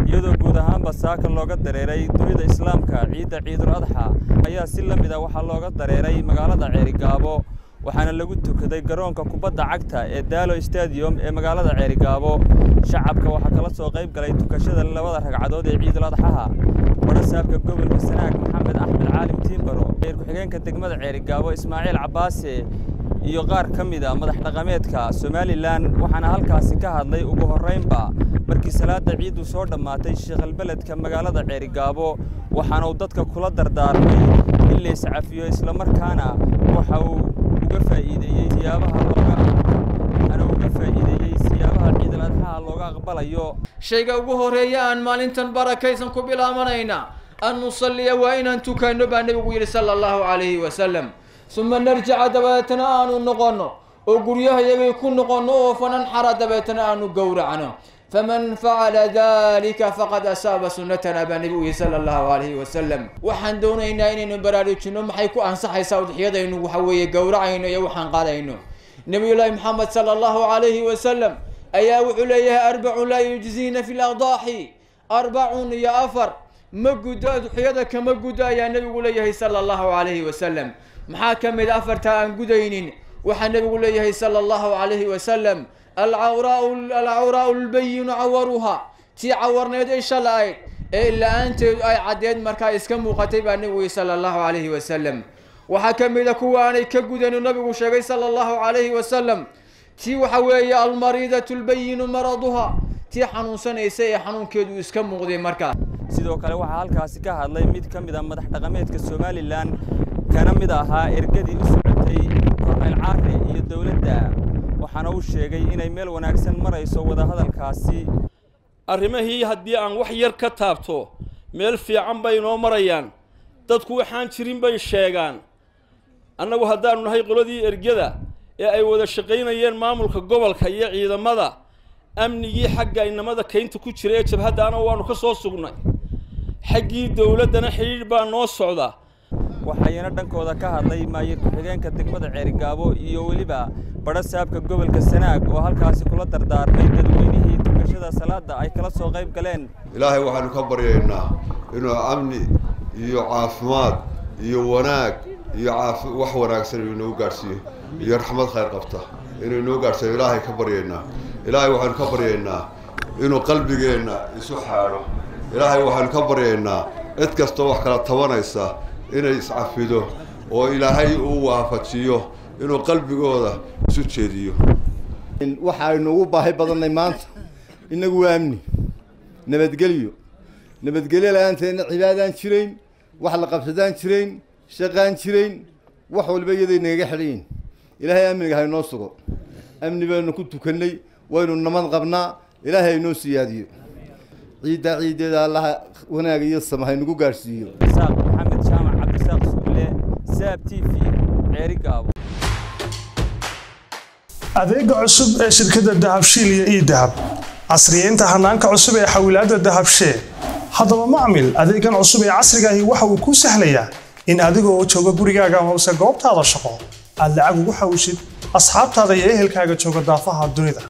iyadoo guud ahaanba saaka looga dareeray dunida islaamka ciidda ciidul adxa ayaa si la mid a waxaa looga dareeray magaalada ceerigaabo waxaana lagu tukaday garoonka kubadda cagta ee daalo stadium ee magaalada ceerigaabo shacabka waxaa kala soo qayb galay tukashada labada ragcadood ee ciidul adxaha barasaabka gobolka sanaag maxamed axmed caalim tiimbaro reer ku-xigeenka degmada ceerigaabo ismaaciil cabbaase iyo qaar ka mid a madax dhaqameedka somalilan waxaana halkaasi ka hadlay ugu horraynba markii salaada ciiddu soo dhammaatay sheekhalbeledka magaalada ceerigaabo waxaana uu dadka kula dardaarmay in la iscafiyo islamarkaana waxa uu uga faa'iideeyey siyaabaha looga waxaana uu uga faa'iideeyey siyaabaha ciidul adxaha looga aqbalayo shayga ugu horeeya aan maalintan barakaysan ku bilaabanayna an nusalliya waa inaan tukanno baa nebigu yidhi sala allahu calayhi wasalam uma narjica dabeetana aanu noqonno oo guryahayagay ku noqonno oo fananxara dabeetana aanu gowracno faman facala dalika faqad asaaba sunnatana baa nebigu yihi sala allahu calayhi wasalam waxaan doonaynaa inaynu baraarujinno maxay ku ansaxaysaa udxiyadaynu waxa weeye gowracayno iyo waxaan qaadayno nabiyullaahi maxamed sala allahu calayhi wasalam ayaa wuxuu leeyahay arbacun laa yujziina fi ladaaxi arbacun iyo afar ma guddo udxiyada kama guddo ayaa nebigu leeyahay sala allahu calayhi wasalam maxaa ka mid afarta aan gudaynin waxaa nebigu leeyahay sala allahu calayhi wasalam alcawraau alcawraau lbayinu cawaruha tii cawarneed ay shala-ayd ee la-aanteedu ay caddeed markaa iska muuqatay baa nebigu yihi sala allahu calayhi wasalam waxaa ka mid a kuwa aanay ka gudaynu nabigu sheegay sala allahu calayhi wasalam tii waxa weeye almariidatu lbayinu maraduha tii xanuunsanaysa ee xanuunkeedu iska muuqday markaa sidoo kale waxaa halkaasi ka hadlay mid ka mid a madax dhaqameedka somalilan kana mid ahaa ergadii u socotay korneyl caare iyo dowladda waxaana uu sheegay inay meel wanaagsan marayso wadahadalkaasi arrimahii haddii aan wax yar ka taabto meel fiican bay inoo marayaan dadku waxaan jirin bay sheegaan annagu haddaanu nahay qoladii ergada ee ay wada shaqaynayeen maamulka gobolka iyo ciidamada amnigii xagga inamada kaynta ku jira ee jabhaddaana waanu ka soo sugnay xaggii dowladdana xidhiidh baa noo socda waxayna dhankooda ka hadlay maayir ku-xigeenka degmada ceerigaabo iyo weliba badha saabka gobolka sanaag oo halkaasi kula dardaarmay dadweynihii tukashada salaada ay kala soo qayb galeen ilaahay waxaanu ka baryaynaa inuu amni iyo caafimaad iyo wanaag iyo caafi wax wanaagsan inuu inoo gaadhsiiyo iyo raxmad khayr qabta inuu inoo gaadhsiiyo ilaahay ka baryaynaa ilaahay waxaanu ka baryaynaa inuu qalbigeenna isu xaadho ilaahay waxaanu ka baryaynaa cid kastoo wax kala tabanaysa inay iscafido oo ilaahay uu waafajiyo inuu qalbigooda isu jeediyo waxaynu ugu baahi badannay maanta innagu waa amni nabadgelyo nabadgelyo la-aanteedna cibaadaan jirayn wax la qabsadaan jirayn shaqaan jirayn wax walba iyaday nagaga xidhayin ilaahay amniga haynoo sugo amni baynu ku tukannay waynu namad qabnaa ilaahay haynoo siyaadiyo ciiddaa ciiddeeda allaha wanaag iyo sama haynugu gaadhsiiyo isaaq maxamed jaamac cabdisaaq suule saab t v ceerigaabo adeega cusub ee shirkadda dahabshiil iyo ii dahab casriyeynta hanaanka cusub ee xawilaadda dahabshee haddaba macmil adeegan cusub ee casrigaahi waxa uu kuu sahlayaa in adigoo jooga gurigaaga hoose goobtaada shaqo aad lacag ugu xawshid asxaabtaada iyo ehelkaaga jooga daafaha dunida